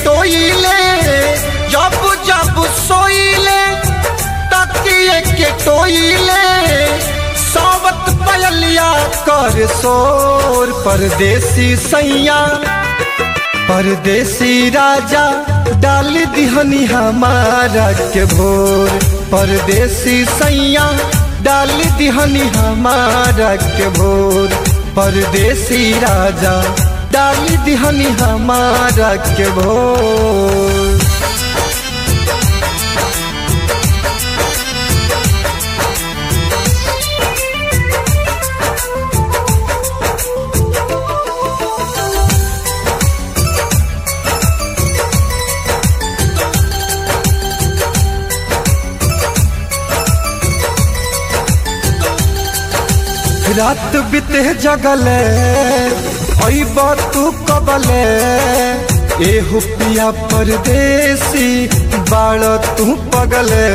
टोइले जब जब सोइले तकिए के टोइले सावत पयलिया कर सोर परदेसी सैया परदेसी राजा डाल दिहनी हमारा के भोर परदेसी सैया डाल दिहनी हमारा के भोर परदेसी राजा डाल दिहनी हमारा के भोर रात बीते जगले अइब तू कबले ए हुपिया परदेसी बाड़ तू पगले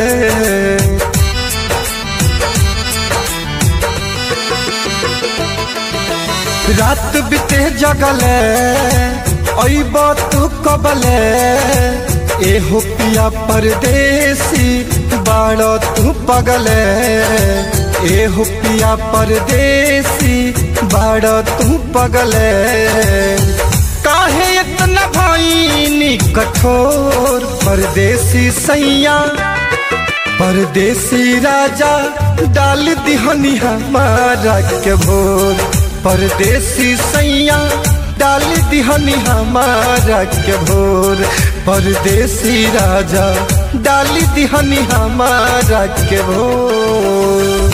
रात बीते जगले अइब तू कबले ए हुपिया परदेसी बाड़ तू पगले ए हुपिया परदेसी बाड़ तू पगले काहे इतना भाईनी कठोर परदेसी सैया परदेसी राजा डाल दिहनी हमारा के भोर परदेसी सैया डाल दिहनी हमारा के भोर परदेसी राजा डाल दिहनी हमारा के भोर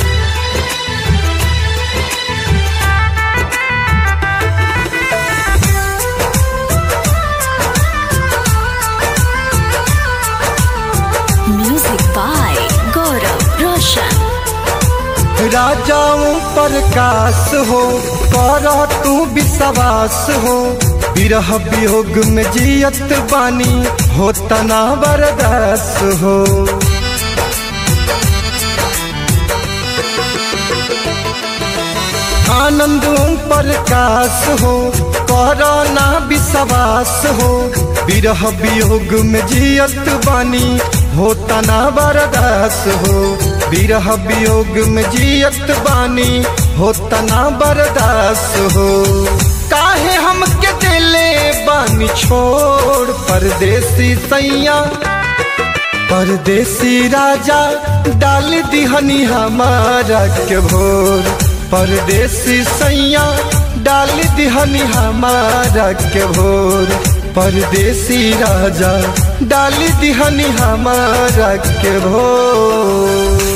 Music by Gaurav Roshan. राजाओं प्रकाश हो कर तू विश्वास हो विरह वियोग में जियत बानी हो तना बरदास हो आनंद प्रकाश हो कर ना विश्वास हो विरह वियोग में जियत बानी हो तना बरदास हो विरह वियोग में जियत बानी हो तना बरदास हो काहे हमके दिले बानी छोड़ परदेसी सैया परदेसी राजा डाल दिहनी हमारा के भोर परदेसी सैया डाल दिहनी हमारा के भोर परदेसी राजा डाल दिहनी हमारा के भोर